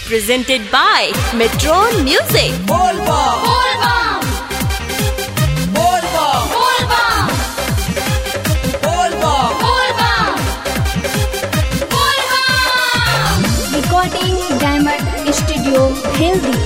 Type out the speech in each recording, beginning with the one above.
presented by Metron Music. Volvo, Volvam, Volvo, Volvam, Volvo. Volvam, Volvam. recording diamond studio healthy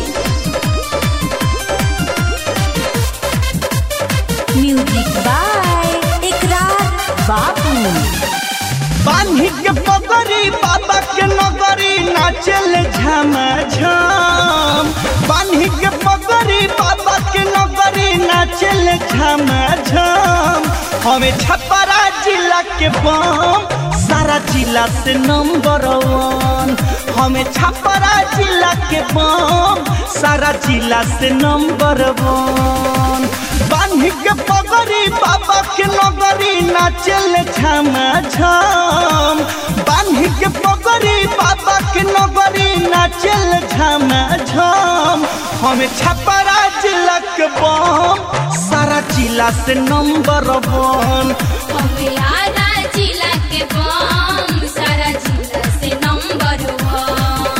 music by ikrar babu बान्ही के पगड़ी बाबा के नगरी नाचल झम झम बान्ही के पगड़ी बाबा के नगरी नाचल झम झम हमें छपरा जिला के बम सारा जिला से नंबर वन हमें छपरा जिला के बम सारा जिला से नंबर वन बान्ही के पगड़ी बाबा के नगरी नाचल झम झम बान्ही के पगड़ी बाबा के नगरी नाचल झम झम हमें छपरा जिला के बम सारा जिला से नंबर वन हमारा जिला के बम सारा जिला से नंबर वन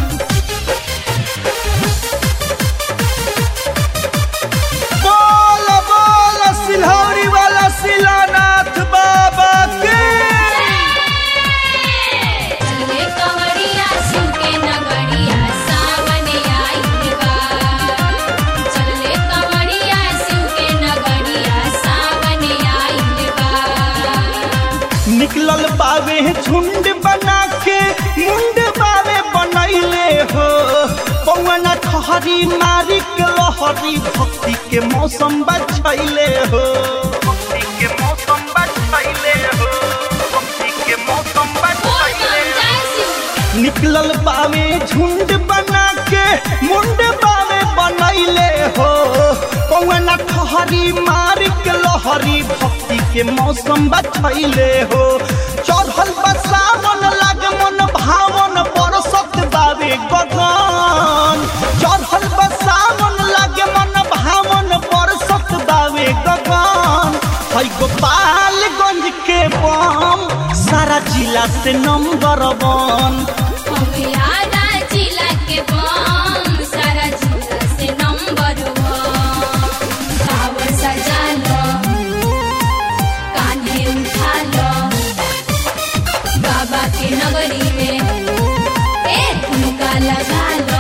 बोल बोल सिलहौरी वाला शिलानाथ बाबा के चले कवड़िया शिव के नगड़िया सावन आइल बा चले कवड़िया शिव के नगड़िया सावन आइल बा निकलल बावे झुंड बना के मुंड बावे बनैले हो पवन ठहरी मारी के लहरी भक्ति के मौसम बचैले हो भक्ति के मौसम बचैले हो भक्ति के मौसम बचैले बोलबम जय शिव निकलल बावे झुंड बना के मुंड बावे बनैले हो कौन ठहरी मार के लहरी भक्ति के मौसम बचैले हो चढ़ल बसावन लाग मन भावन बरसत बावे गगन चढ़ल बसावन लागे मन भावन बरसत बावे गगन है गोपालगंज के बम सारा जिला से नंबर वन हमारा जिला के बम सारा जिला से नंबर वन कावर सजा लो कान्हे उठा लो बाबा के नगरी में ए ठुमका लगा लो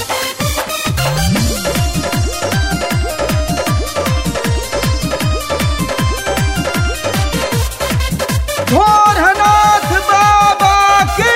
भोरनाथ बाबा की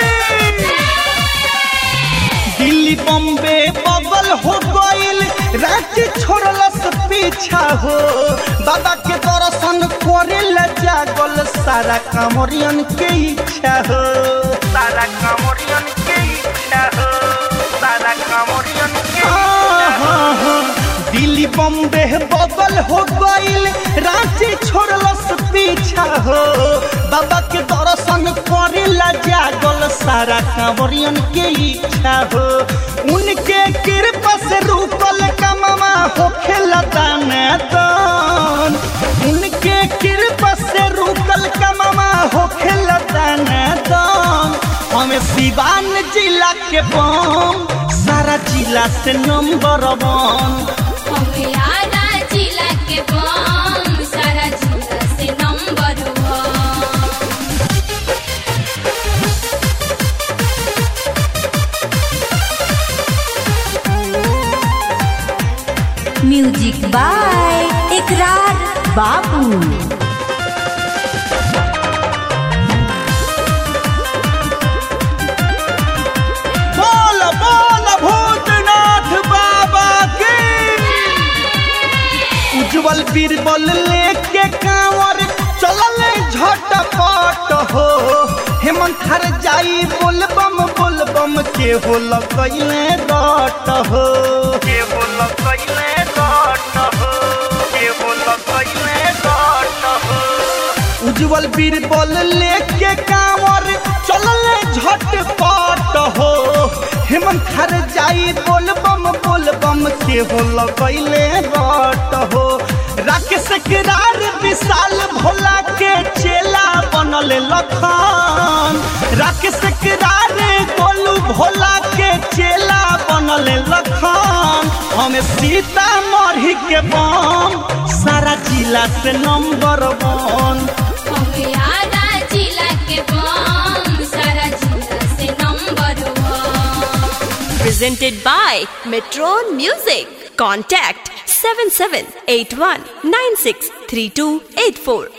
दिल्ली बम्बे बगल हो गईल रांची छोड़लस पीछा हो बाबा के दर्शन करे ला जागल सारा कांवरियन के इच्छा हो सारा कांवरियन के इच्छा हो सारा कांवरियन के हाँ, हाँ। दिल्ली बम्बे बगल हो गईल रांची छोड़लस पीछा हो बाबा के दर्शन करे ला जागल सारा कांवरियन के इच्छा हो उनके कृपा से रुकल कमामा हो खेला दाना दान उनके कृपा से रुकल कमामा हो खेला दाना दान हमें सिवान जिला के बम सारा जिला से नंबर वन हमारा जिला के बम सारा जिला से number one music by ikrar babu बोल बोल भूतनाथ बाबा के उज्जवल बीरबल लेके कांवर चलल झटपट हो हेमंत हर जाई बोलबम बोलबम के हो लगैले रट हो के हो लगैले रट हो के हो लगैले रट हो उज्जवल बीरबल लेके कांवर चलल झटपट हो हेमंत हर जाई बोलबम बोलबम के हो लगैले रट हो राकेश किरार विशाल भोला के चेला बनल लखन राकेश किरार गोलू भोला के चेला बनल लखन हमें सीता मरही के बम सारा जिला से नंबर वन हमें आधा जिला के बम सारा जिला से number one Presented by Metron Music. Contact 7781963284.